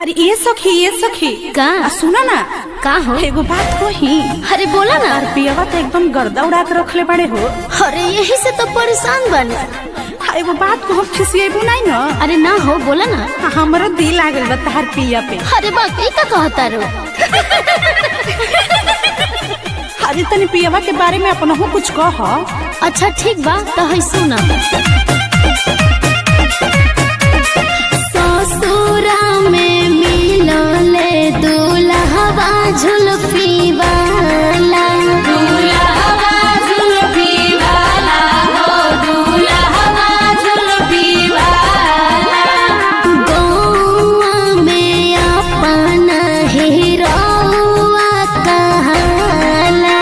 अरे ये सखी ये सखी का? आ, सुना ना का हो एगो बात कही अरे बोला ना और पियवा तो एकदम गर्दा उड़ा के रखले बड़े हो अरे यही से तो परेशान बने आ, एगो बात को हम खिसिएबू नहीं ना अरे ना हो बोला ना आ, हमरो दिल आ गइल बा तहार पिया पे अरे बाप ई का कहता रो अरे तनी पियवा के बारे में अपनहु कुछ कह अच्छा ठीक बा तो है सुना ससुरा में मिलले दूल्हा झुलफी वाला गौआ में अपना हीरोआ कहाला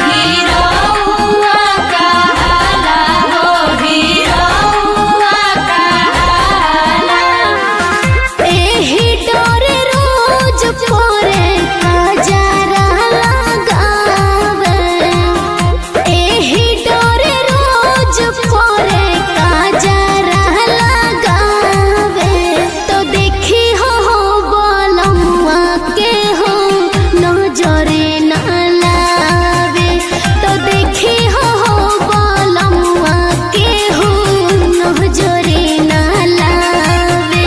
एही डोरे रोज पोरे काजरा लगावे एही डोरे रोज पोरे काजरा लगावे तो देखी हो हो बोलमुआ के हो नजरे ना लावे तो देखी हो हो बोलमुआ के हो नजरे ना लावे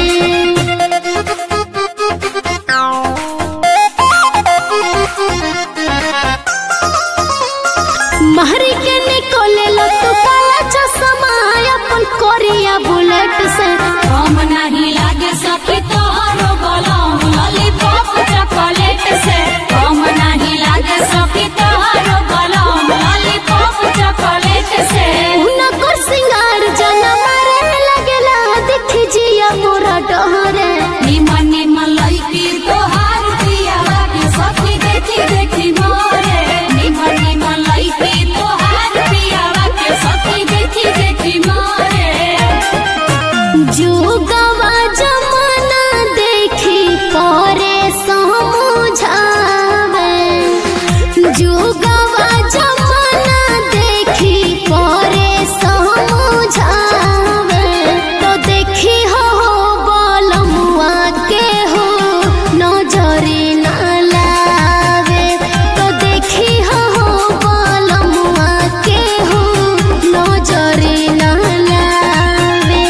महरी के निकोले लो तू काला चश्मा अपन कोरिया बुलेट से हम नहीं लागे सखी तोहरो गलम लॉलीपॉप चॉकलेट से हम नहीं लागे सखी तोहरो गलम लॉलीपॉप चॉकलेट से उनको सिंगार जना मारे लगेला देखी जिया मोरा डहरे निमन निमन लइकी तोहार दिया लागे सखी देखी देखी मोरे निमन निमन लइकी तोहार दिया लागे सखी देखी देखी मोरे जुगवा जमाना देखी करे समझावे जुगवा जमाना देखी करे समझावे तो देखी हो बोलमुआ के हो नजरे ना लावे तो देखी हो बोलमुआ के हो नजरे ना लावे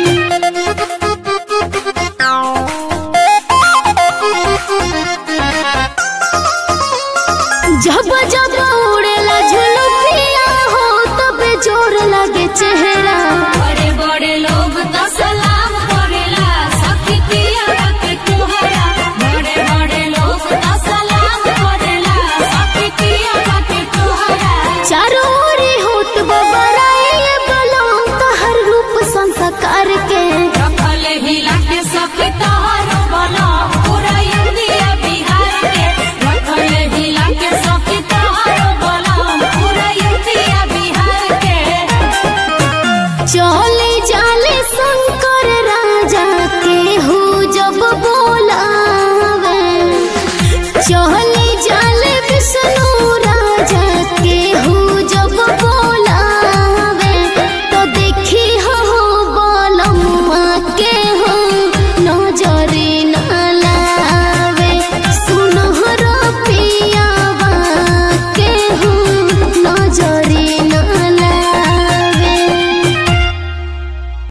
जब जब उड़ेला झुलुफिया हो तब जोर लगे चेहरा बड़े बड़े लोग तो सलाम करेला सखी पिया के तोहरा बड़े बड़े लोग तो सलाम करेला सखी पिया के तोहरा चारों ओरी होत बबराए बलम तहर रूप संस्कार के रखले हिला के सखी तो